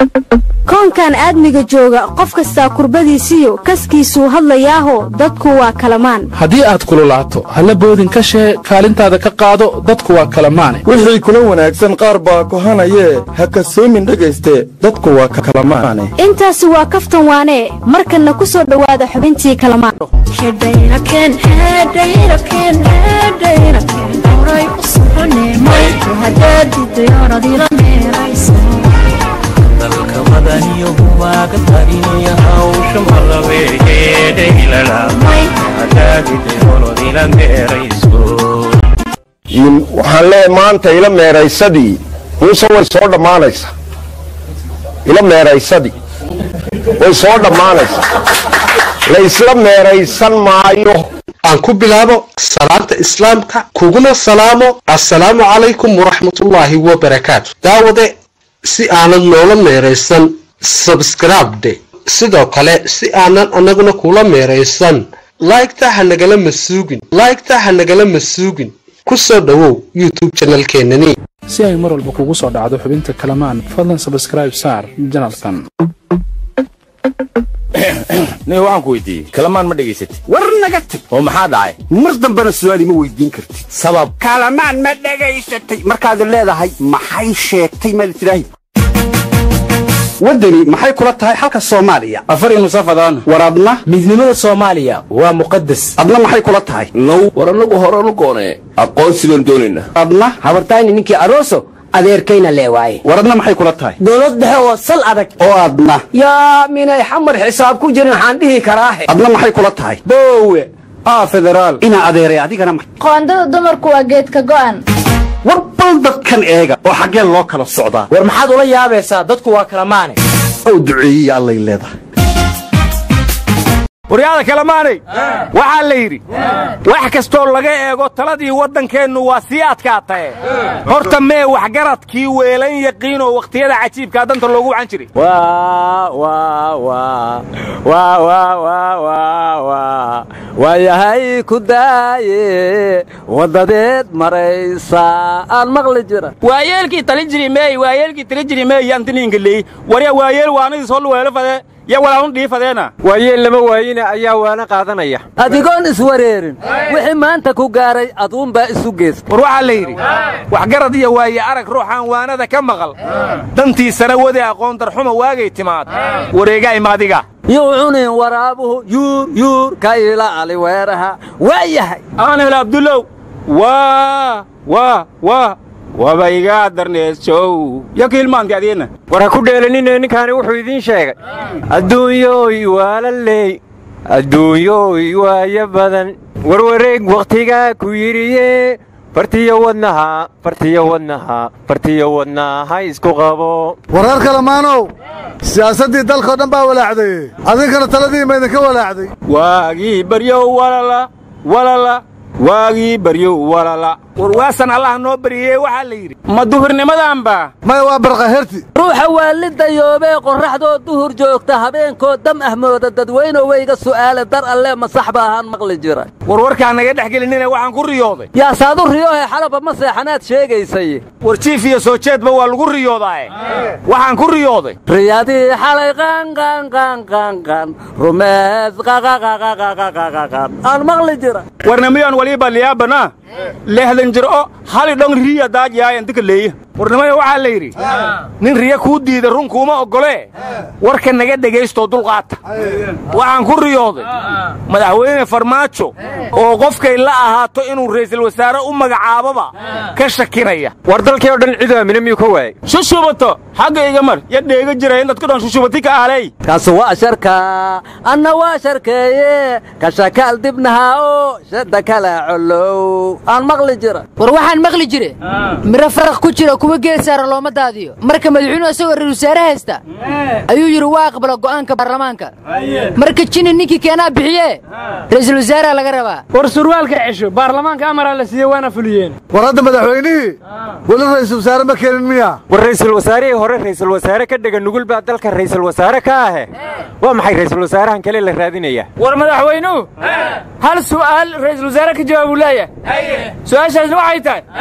koonkan aadmiga jooga qof kastaa kurbadiisiyo kaskiisuu hadlayaaho dadku waa kalamaan haddii aad kululaato halla boodin ka shee kaalintaada ka qaado dadku waa kalamaane wixii kula wanaagsan qaar baa kohanayee ha kasoomin dhegayste dadku waa kalamaane intaasi waa kaftan waanee markanna ku soo dhowaada xubintii kalamaan dalka madaniyo waaga tarinaya hawsha malabeegeedhaylalamaadaagidayolodila meerayso waxaan leeyahay maanta ila meeraysadii muuse way soo dhammaanaysaa ila meeraysadii way soo dhammaanaysaa la isla meeraysan maayo aan ku bilaabo salaanta islaamka kuguna salaamo assalaamu calaykum waraxmatullaahi wabarakaatu daawade si aanad noola meeraysan sabskribde sidoo kale si aanan annaguna kula meeraysan laygta ha nagala masuugin laygta ha nagala masuugin ku soo dhowow youtube janalkeenani si ay mar walba kugu soo dhacdo xubinta kalamaan fadlan sabskraib saar janalkan nin waxaan ku weydiiyey kalamaan ma dhegaysatid war naga tag oo maxaa dhacay mar dambena su'aal ima weydiin kartid sabab kalamaan ma dhegaysatay markaad leedahay maxay sheegtay maad tidhaahi waddani maxay kula tahay xalka soomaaliya afar nusafadaan war adna midnimada soomaaliya waa muqadas adna maxay kula tahay now war annagu horanu goonee aqoonsi baan doonaynaa adna habartayni ninkii aroso adeerkayna lee waaye war adna maxay kula tahay dowlad dhexe oo sal adag oo adna yaa minay xamar xisaab ku jirin waxaan dhihi karaahe adna maxay kula tahay boowe aa federaal inaa adeeray adigana ma qoondada dumarku waa geedka go'an war bal dadkan eega oo xaggee loo kala socdaa war maxaad ula yaabaysaa dadku waa kala maane ow duceeyiya allay leedahay waryaada kalamaanay waxaa la yidhi wax kastoo laga eego taladii waddankeennu waa sii adkaatae horta mee waxgaradkii weelan yaqiinoo wakhtiyada cajiibkaa danta loogu wacan jiray waayahay ku daaye wadadeed maraysa aan maqli jira waayeelkii tali jiri meey waayeelkii tali jiri meey antiniinka leey warya waayeel waanadii soo luweelo fade ya walaanu dhiifadeena waayeel lama waayina ayaa waana qaadanaya adigoon iswareerin wixii maanta ku gaaray aduunbaa isu geysta war waxaa la yidhi waxgarad iyo waaye arag ruuxaan waanada ka maqal dantiisana wade aqoon darxuma waagay timaad wareega imaadiga yuu cunin waraabuhu yuur yuur ka ilaali weeraha waa yahay aanhel abdulow waa waa waa waba igaa darneesow yo kiilmaanti adiina war ha ku dheelanine ninkaani wuxuu idiin sheegay adduunyooy waalaley adduunyooy waayo badan warwareeg wakhtigaa ku yidhiye fartiyo wadnaha fartiyo wadnaha fartiyo wadnaha isku qabo wareer kalamaanow siyaasaddii dalkao dhan baa walaacday adinkana taladii ma idinka walaacday waagii baryow walala walala waagii baryow walala war waasan allah noo bariyey waxaa la yidhi ma duhurnimadaanba maya waa barqaherti ruuxa waalidayoobee qorraxdoo duhur joogta habeenkoo dam ah mooda dadweyno weyga su'aale dar alle ma sax ba ahaan maqli jira war warkaan naga dhex gelinina waxaan ku riyooday yaa saadu riyoohe xalaba ma seexanaad sheegaysay war jiif iyo soo jeedba waa lagu riyoodaae waxaan ku riyooday riyadii xalay qanqanqanqanqan rumees qaqaqaqaqaqaqaqan aan maqli jira warnamiyoon waliba liyaabana lehdan jir o hali dhong riya daajyaayan dika leeya warnimaya waxaa la yidhi nin riya kuu diida run kuuma oggolee warka naga dhegaystoo dulqaata waxaan ku riyooday madaxweyne farmaajo oo qofkay la ahaato inuu ra'iisul wasaare u magacaaboba ka shakinaya war dalkii oo dhan cidu aamina miyuu ka waayey shushubato xagga iga mar ya dheega jira in dadku dhan shushubati ka ahlay kaas waa sharka anna waa sharkeeye ka shakaal dibnaha oo shadda kala colow aan maqli jira war waxaan maqli jire miro faraq ku jira kuwa geed saara looma daadiyo marka madaxweynuhu isagoo ra wasaare haysta ayuu yidhi waa aqbala go'aanka baarlamaanka marka jini ninkii keenaa bixiye ra'iisul wasaaraha laga rabaa war surwaalka cesho baarlamaanka amaraa la siiyey waana fuliyeen war hadda madaxweynihii weli ra'iisul wasaare ma keenin miya war ra'iisul wasaarihii hore ra'iisul wasaare ka dhega nugul baa dalka ra'iisul wasaare ka ahe waa maxay ra'iisul wasaarahan kale la raadinaya war madaxweynuhu hal su'aal ra'iisul wasaare ka jawaab uu leeyahay su'aashaasna waxay tahay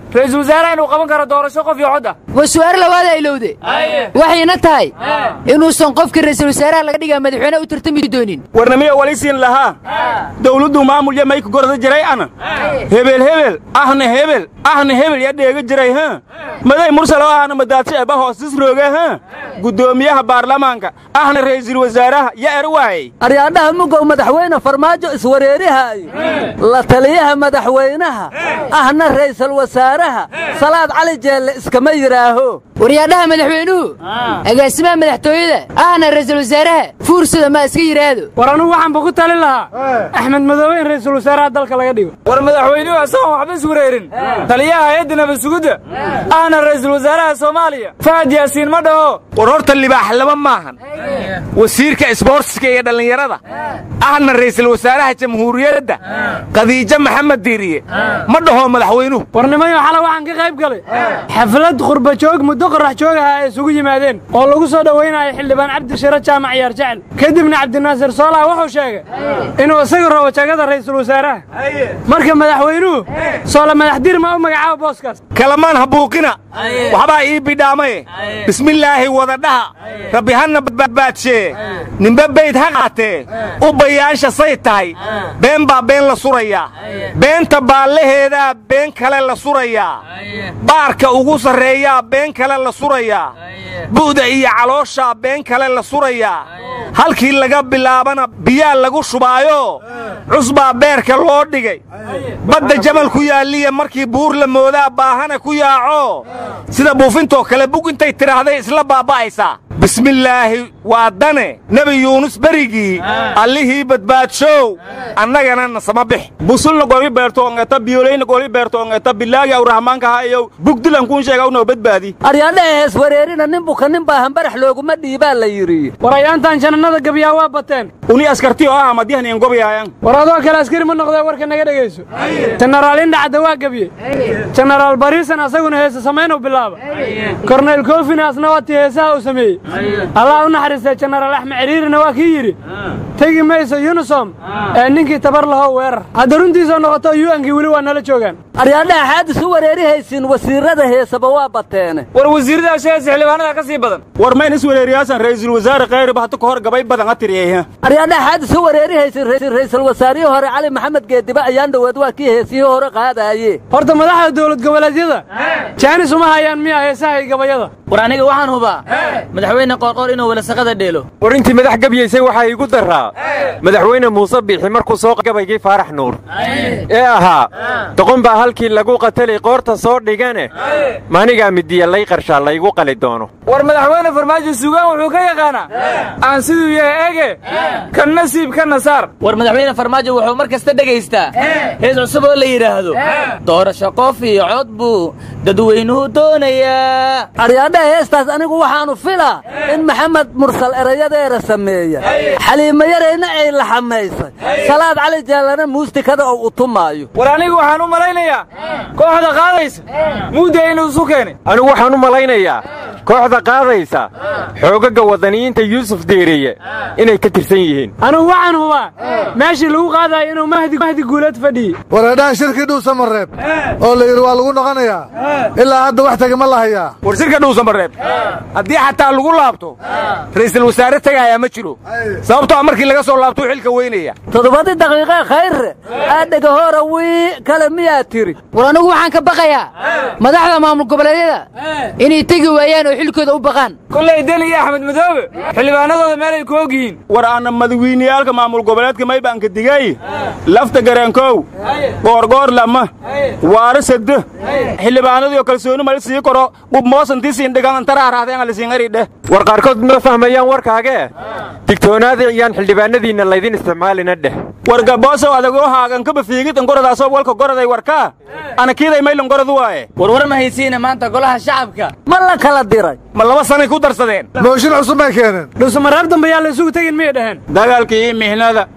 ra-iisul wasaaraha inuu qaban karo doorasho qof iyo cod ah waa su'aal labaada ilowde waxayna tahay inuusan qofkii ra'iisul wasaaraha laga dhigaa madaxweyne u tartami doonin warnamiya walisiin lahaa dawladdu maamulya mayka gorda jiray ana hebel hebel ahna hebel ahna hebel ya dheega jiray ha maday mursalo ahna madaadsi eba hoostis rooge ha guddoomiyaha baarlamaanka ahna ra'iisul wasaaraha ya er waayey aryaadhaha mugow madaxweyne farmaajo iswareerihaayo la taliyaha madaxweynaha ahna ra'iisul wasaaraha salaad cali jeelle iskama yidhaaho waryaadhaha madaxweynuhu agaasimaha madaxtooyada ahna ra'iisul wasaaraha fuursada ma iska yidhaahdo war anugu waxaanba ku talin lahaa axmed madoobe in ra'iisul wasaaraha dalka laga dhigo war madaxweynuhu asagoon waxba iswareerin taliyaha hay-adda nabadsugidda ahna ra'iisul wasaaraha soomaaliya fahad yaasiin ma dhaho war horta libaax lama maahan wasiirka isboortiska iyo dhallinyarada ahna ra'iisul wasaaraha jamhuuriyadda khadiijo maxamed diiriye ma dhaho madaxweynuhu warnimayo xala waxaan ka qayb galay xaflad qurba joog muddo qorax joog aha ay isugu yimaadeen oo lagu soo dhowaynayo xildhibaan cabdishiro jaamac yaar jecel kadibna cabdinaasir soolaha wuxuu sheegay inuu isagu rabo jagada ra'iisul wasaaraha marka madaxweynuhu soole madaxdiir ma u magacaabo booskaas kalamaan habuuqina waxbaa ii bidhaamaye bismillaahi wadadhaha rabbi hana badbaadshe nimbe bayd ha qaatee u bayaansha say tahay been baa been la surayaa beenta baallaheedaa been kale la surayaa baarka ugu sarreeyaa been kale la surayaa bu'da iyo calooshaa been kale la surayaa halkii laga bilaabana biyaa lagu shubaayo cusbaa beerka loo dhigay badda jamal ku yaalliya markii buur la moodaa baahana ku yaaco sida buufintoo kale bug intay tidhaahday isla baaba'aysaa bismillaahi waa dane nebi yuunus berigii allihii badbaadshow annagana nasama bix busulna goli beertoongeta biyolayna goli beertoongeta bilaagi awrahmaanka ha iyow bugdilan kuun sheega unoo badbaadi aryaadhaha hees wareerina nin buka nin baa hambarax looguma dhiibaa la yidhi war ayaantan janannada gabyaa waa bateen uni askarti oo ah madihan iin gobyaayan war adoo kale askari ma noqdee warka naga dhegayso jenaraal indhacadda waa gebye jenaraal bariisan asaguna heese samaynu bilaaba korneyl koofina asna waatii heesaha uu sameeyey allah u naxariistay jenaraal axmed ciriirina waa kii yidhi tegi mayso yunisom ee ninkii tabar lahow weerar hadda runtiisoo noqoto yu'ankii weli waa nala joogaan aryaadhaha xaadis u wareerihaysiin wasiirrada heesaba waa bateene war wasiirrada sheegaysa xildhibaanada ka sii badan war mayn is wareeriyaasan ra'iisul wasaare khayriba hata ka hor gabay badan ha tiriyey aryaadhaha xaadis u wareerihaysiin ra'iisul wasaarihii hore cali maxamed geediba ayaan dhowaad waa kii heesihii hore qaadaaye horta madaxda dowlad goboleedyada jaanis uma hayaan miya heesaha iyo gabayada war aniga waxaan hubaa madaxweyne qoorqoor inuu welasaqada dheelo war intii madax gabyaysay waxaa iigu daraa madaxweyne muuse biixi markuu soo gabaygii faarax nuur ee ahaa doqon baa halkii lagu qatalay qoorta soo dhigane maanigaa midiya lay qarshaa laygu qali doono war madaxweyne farmaajo sugaan wuxuu ka yaqaanaa aan siduu yahay ege ka nasiib ka nasaar war madaxweyne farmaajo wuxuu mar kasta dhegaystaa hees cusub oo la yidhaahdo doorasho qof iyo cod buu dadweynuhu doonayaa aryaadhaha heestaas anigu waxaanu filaa in maxamed mursal erayadeera sameeya xaliimo yarayna ay laxamaysay salaad cali jaallana muustikada oo u tumaayo war anigu waxaan u malaynayaa kooxda qaadaysa muudda inuu isu keenay anigu waxaan u malaynayaa kooxda qaadaysa xoogaga waddaniyiinta yuusuf deeriye inay ka tirsan yihiin anigu waxaan hubaa meeshii lagu qaadayo inuu mahdi guuleed fadhiyey wareedhaha shirkii dhuusamareeb oo la yidhi waa lagu noqonayaa ilaa hadda wax tegi ma la hayaa war shirka dhuusamareeb haddii xataa lagu laabto ra'iisul wasaare tegaayaa ma jiro sababtoo markii laga soo laabtuu xilka weynaya toddobadii daqiiqee khayre aadhega hoora wii kale miyaa tiri war anigu waxaan ka baqayaa madaxda maamul goboleedyada inay tegi waayaan oo xilkooda u baqaan kollay deni iyo axmed madoobe xildhibaanadooda meelay ku og yihiin war aanna madawiiniyaalka maamul goboleedka maybaanka digay lafta gareenkow goorgoor lama waare sadde xildhibaanadiyo kalsooni mali sii koro qubmoosantii siin dhigan antaraarahdeen alisiingaridheh war qaarkood ma fahmayaan warkaagee digtoonaada iyaan xildhibaanadiinna laydin isticmaalina dheh war gaboosow adagoo haagan kaba fiigid angoradaasoo walka goraday warkaa anakiiday maylan goradu waaye war war ma haysiina maanta golaha shacabka ma la kala diray ma laba sanay ku darsadeen mooshin cusub may keeneen dhuusamareeb dambe yaa la isugu tegin miyay dhaheen dagaalkii iyo mihnada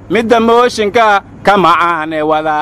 midda mooshinka ka macaane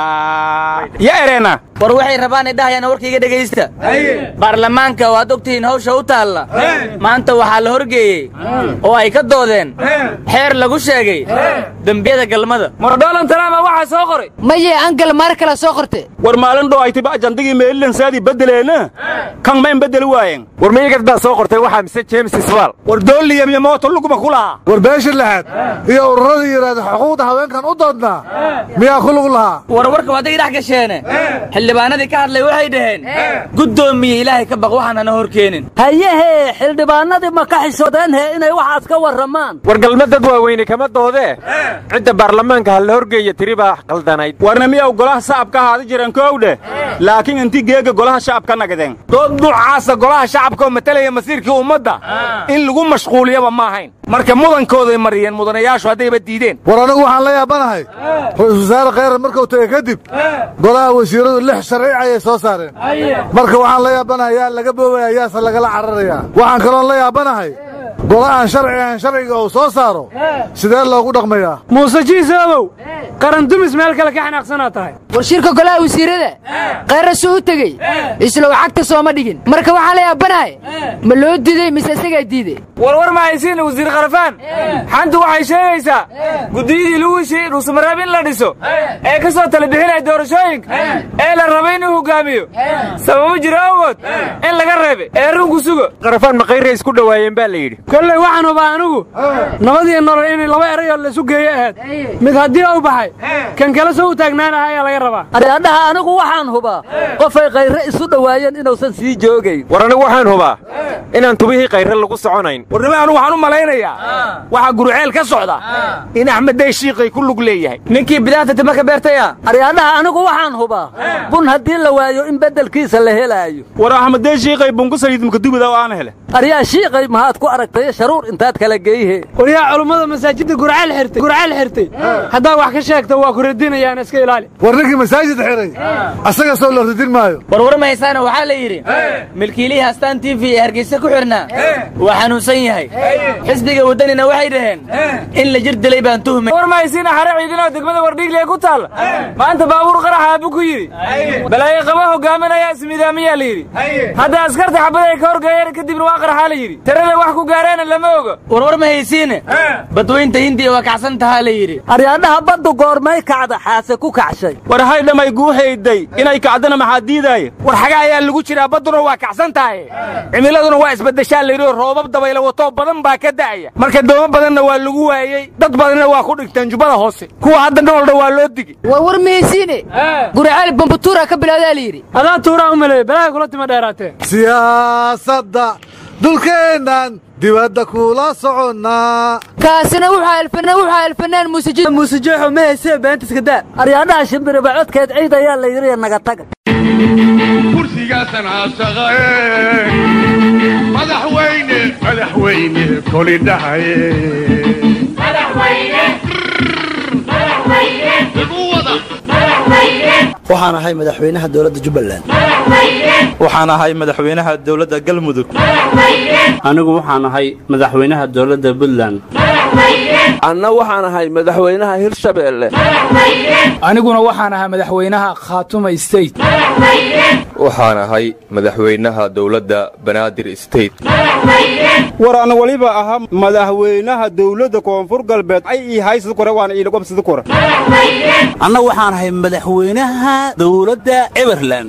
wadaa ya erena war waxay rabaan ay dhahayaan warkayga dhegaysta baarlamaanka waad ogtihiin hawsha u taalla maanta waxaa la horgeeyey oo ay ka doodeen xeer lagu sheegay dembiyada galmada mar donald trump waxaa soo qoray maye angel maar kale soo qorte war maalin dhow ay tiba ajandigii meelilansaadii bedeleena kan mayn bedeli waayeen war miyigad baa soo qortay waxaa mise james isbaal war dooliyam iyo mooto luguma ku lahaa war beesha lahaad iyo ururadii yidhaahda xuquuqda haweenkan u doodnaa miyaa ku lug lahaa war warka hadday dhex gasheene xildhibaanadii ka hadlay waxay dhaheen guddoomiye ilaahay ka baq waxaan hana hor keenin hayehee xildhibaanadii ma ka xishoodeenhe inay waxaas ka warramaan war galma dad waaweyne kama doodee cidda baarlamaanka ha la horgeeya tiri baa qaldanayd warna miyaw golaha shacabka ahaada jireen koowdhe laakiin intii geega golaha shacabka nagadeen dood nuucaasa golaha shacabka oo matalaya masiirkii ummadda in lagu mashquuliyaba ma ahayn marka mudankooday mariyeen mudanayaashu haddayba diideen war anigu waxaan la yaabanahay ra-iisul wasaare khayrar markuu tegey kadib golaha wasiiradu lix sharci ayay soo saareen marka waxaan la yaabanahay yaa laga boobaya yaase lagala cararayaa waxaan kaloon la yaabanahay golahan sharci ahan sharciga uu soo saaro sidee loogu dhaqmayaa muuse jiisoobow qaran dumis meel kale ka xanaaqsanaa tahay war shirka golaha wasiirada khayra suu u tegey islow cagta sooma dhigin marka waxaa la yaabanahay ma loo diiday mise isagaa diiday warwar ma haysiin wasiir kharafaan xantu waxay sheegaysaa guddiyadii lagu heshiiyey dhuusamareeb in la dhiso ee ka soo tala bixinaya doorashooyinka ee la rabay inuu hogaamiyo sababo jira awgood in laga reebay ee runku sugo qarafaan ma khayray isku dhowaayeen baa la yidhi kolley waxaan hubaa anigu nabadiyo nolol inay laba erayoo laysu geeyo ahayd mid haddii u baxay kan kale soo u taagnaanaha ayaa laga rabaa aryadhaha anigu waxaan hubaa qofay khayre isu dhowaayeen inuusan sii joogayn war anigu waxaan hubaa inaan tubihii khayre lagu soconayn warnimo anu waxaan u malaynayaa waxaa guruceel ka socda in axmed day shiiqay ku lug leeyahay ninkii bidaanta tima ka beertaya aryadhaha anigu waxaan hubaa bun haddii la waayo in beddelkiisa la helaayo war axmed day shiiqay bunku saliid makadubida oo aan hele aryaa shiiqay mahaad ku aragtay sharuur intaad kala geyhe waryaa culummada masaajidda gurceel xirtay gurceel xirtay haddaa wax ka sheegta waa ku radinayaan iska ilaali war ninkii masaajid xiray asaga soo la radin maayo warwar mahaysaana waxaa la yidhi milkiilihii astaan t v ee hargeysa ku xidhnaa waa xanuunsan yahay xisbiga waddanina waxay dhaheen in la jir dilay baan tuhmay war mahaysiina xare ciidinoo degmada wardhiigle ku taalla maanta baabuur qarax aabu ku yidhi balaayo qaba hogaaminaya ismidaamiyaa la yidhi hadda askarta xabad ay ka horgeeyeen kadibna waa qaraxaa la yidhi tirada wax ku gaareena lama oga warwar mahaysiine badweynta hindiya waa kacsan tahaa la yidhi aryadhaha baddu goormay kacda xaase ku kacshay war haydhamay guuhayday inay kacdana maxaa diidaaya war xaga ayaa lagu jiraa badduna waa kacsan tahay cimiladuna waa isbaddeshaa layidhi oo roobab dabayla watoo badan baa ka da'aya marka doomo badanna waa lagu waayey dad badanna waa ku dhigteen jubbada hoose kuwa hadda noolna waa loo digi war war mahaysiine gurceel bambutuura ka bilowdaa la yidhi adaa tuuraa u maleeyey balaaga kula tima dheeraatee siyaasadda dulkeennan dibadda kula soconnaa kaasina wuxuu elfanaan wuxuu elfanaan muusijo muusijeexo ma haysee beentiska daa aryaadhaha shimbiriba codkeed ciid ayaa la yidhi naga taga kursigaasan caashaqae madaxweyne madaxweyne koli dhahaye waxaan ahay madaxweynaha dowladda jubbaland waxaan ahay madaxweynaha dowladda galmudug anigu waxaan ahay madaxweynaha dowladda puntland anna waxaan ahay madaxweynaha hirshabeelle aniguna waxaan ahaa madaxweynaha khaatuma state waxaan ahay madaxweynaha dowladda banaadir state war ana weliba ahaa madaxweynaha dowladda koonfur galbeed ay ii haysida kore waana iilagobsida kore anna waxaan ahay madaxweynaha dowladda eberland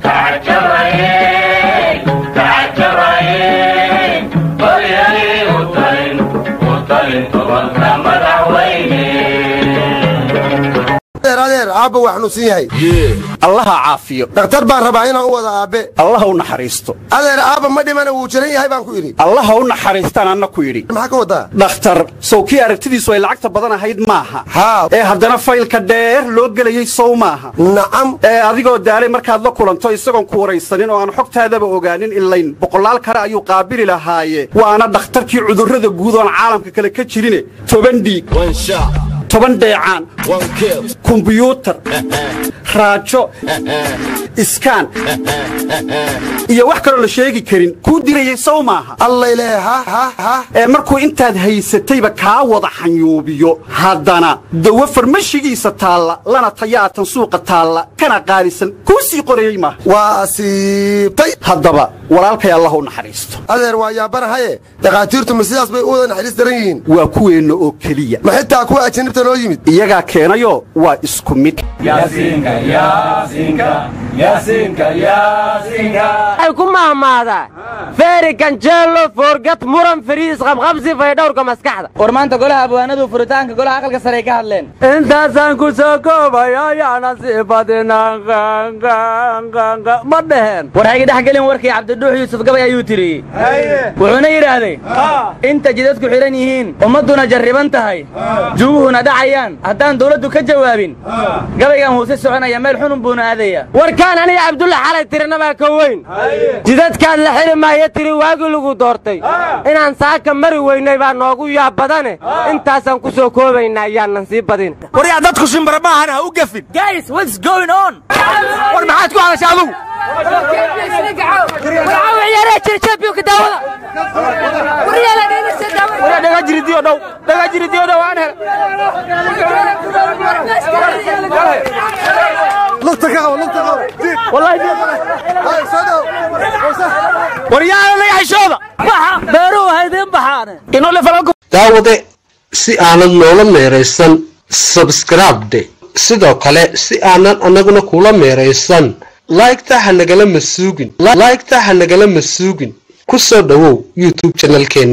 adeer aabba waa xanuunsan yahay allaha caafiyo dhakhtar baan rabaa inaan u wada aabbe allaha u naxariisto adeer aabba ma dhimana wuu jiran yahay baan ku idhi allaha u naxariistaan anna ku yidhi maxaa ka wadaa dhakhtar sow kii aragtidiisu ay lacagta badan ahayd maaha haa ee haddana faylka dheer loo gelayey sow maaha nacam ee adigoo daalay markaad la kulanto isagoon ku waraysanin oo aan xogtaadaba ogaanin ilayn boqolaal kale ayuu qaabili lahaaye waana dhakhtarkii cudurrada guud oon caalamka kale ka jirine toban dhiig toban dheecaan kumbiyuutar raajo iskaan iyo wax kaloo la sheegi karin kuu dirayay sow maaha allayle ha ha ha ee markuu intaad haysatayba kaa wada xanyuubiyo haddana dawo farmashigiisa taalla lana tayaatan suuqa taalla kana qaalisan kuu sii qorayey maaha waa asiibtay haddaba walaalkay allah u naxariisto adeer waa yaabanahaye dhakhaatiirtu ma sidaas bay u wada naxariis daran yihiin waa kuweenna oo keliya ma xitaa kuwa ajanibta noo yimid iyagaa keenayo waa isku mid waxay ku mahmaadaa feeri ganjeelo foorgad muran fariis qabqabsi faydhowrka maskaxda war maanta golaha abwaanadu furitaanka golaha aqalka sare ay ka hadleen intaasaan ku soo koobaya ayaana sii badinaan ma dheheen war hayga dhex gelin warkii cabdiduux yuusuf gabay ayuu tiriyey wuxuuna yidhaahday inta jidadku xidhan yihiin ummadduna jarriban tahay juguhuna dhacayaan haddaan dawladdu ka jawaabin gabaygan huuse soconaya meel xunun buuna aadaya warkaan aniga cabdulla xalay tirinabaa ka weyn jidadkaad la xili maayo tiri waagii lagu doortay inaan saaka mari weynay baa noogu yaab badane intaasaan ku soo koobaynaa ayaanan sii badin waryaa dadku shimbara maahan ha u gafin guys what's going on war maxaad ku hadasha adugu dhaga jiridiyo dhow dhaga jiridiyo dhow aan hel lugta ka qabo lugta qabo waryaala laga xishooda beeruhu haydin baxaane daawade si aanad noola meeraysan sabskribde sidoo kale si aanan annaguna kula meeraysan laygta ha nagala masuugin laygta ha nagala masuugin ku soo dhowow youtube janalkeena